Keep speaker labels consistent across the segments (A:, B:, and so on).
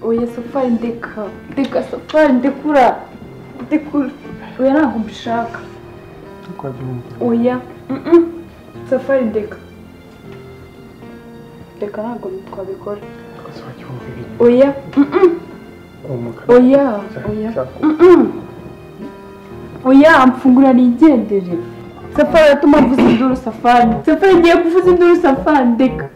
A: oya safari ndeka ndeka safari ndekura ndekura oya ntabwo mbishaka oya mm-mm, safari ndeka ndeka ntabwo twabikora oya mm-mm, oya oya mm-mm. oya mfungura nigendere safari atuma mvuza induru safari safari ngiye kuvuza induru safari ndeka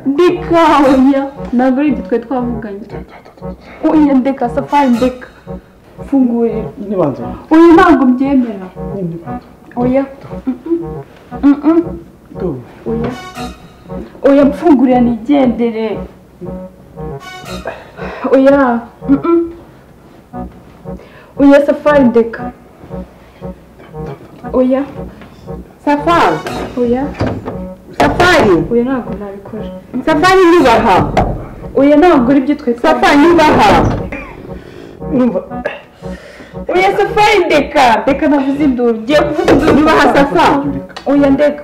A: ndeka oya ntabwo ari ibyo twari twavuganye oya ndeka safari ndeka mfungurira oya ntabwo mbyemera oya mm-mm, oya oya mfungurira nigendere oya mm-mm. oya safari ndeka oya
B: safari
A: oya
B: safari
A: oya ntabwo nabikora
B: safari nyubaha
A: oya ntabwo ari ibyo twari
B: safari nyubaha
A: oya safari ndeka ndeka navuze induru ngiye kuvuga induru
B: nyubaha safari
A: oya ndeka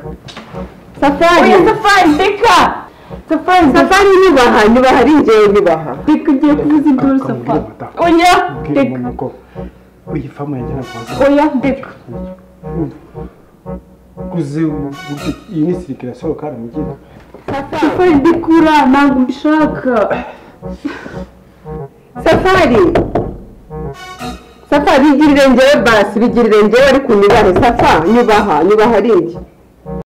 B: safari
A: oya safari ndeka safari ndeka
B: safari nyubaha nyubaha ari njyewe nyubaha
A: ndeka ngiye kuvuza induru safari oya ndeka
C: iyi famu yagera kuza
A: oya ndeka
C: uzi uburyo iyi ni sirikira sohoka haramugira
B: safari
A: safari ndekura ntabwo mbishaka
B: safari safari bigirire njyewe basi bigirire njyewe ariko unyubahe safa nyubaha nyubaha ari njye